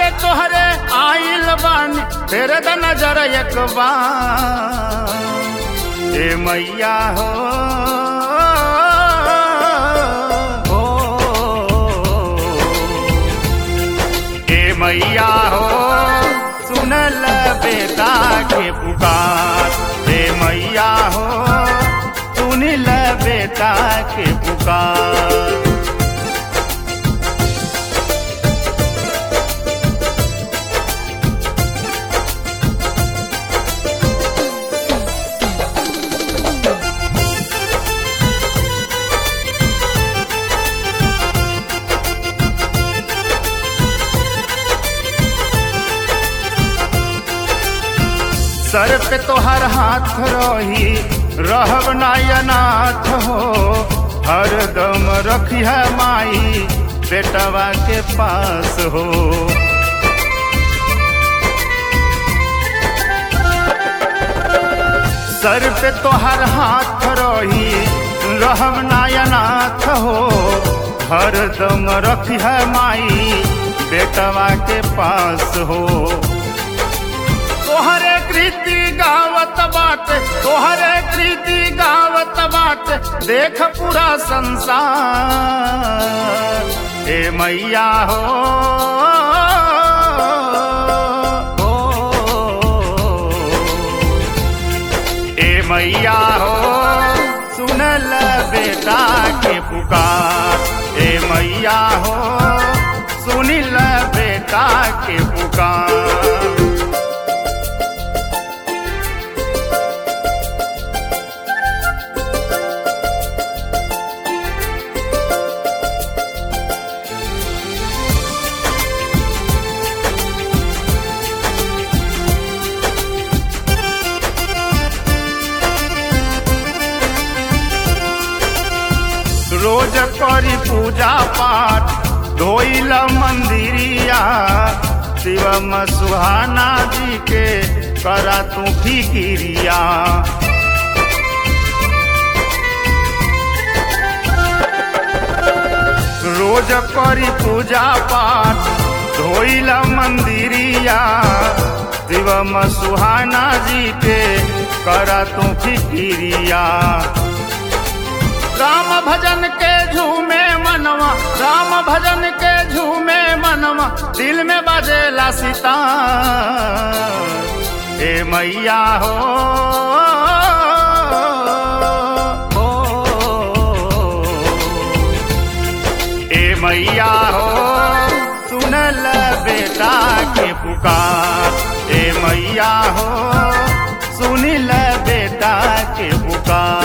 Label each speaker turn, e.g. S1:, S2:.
S1: पे तोहरे आइल बानी तेरे द नजर एक बार ए मैया हो ए मैया हो सुनल बेटा के पुकार ए मैया हो सुनिल बेटा के पुकार सर पे तोहर हाथ रही रहब नायनाथ हो हर दम रखी है माई बेटवा के पास हो सर पे तोहर हाथ रही रहब नायनाथ हो हर दम रखी है माई बेटवा के पास हो तोहरे कृति गावत बाटे तोहरे कृति गावत बाटे देख पूरा संसार ए मैया हो ए मैया हो सुनल बेटा के पुकार ए मैया हो सुनिल बेटा के पुकार रोज करी पूजा पाठ धोइल मंदिरिया शिवम सुहाना जी के करा तू फिकिरिया रोज करी पूजा पाठ धोइल मंदिरिया शिवम सुहाना जी के करा तू फिकिरिया राम भजन के झूमे मनवा राम भजन के झूमे मनवा दिल में बजेला सीता ए मैया हो ए मैया हो सुनल बेटा के पुकार ए मैया हो सुनिल बेटा के पुकार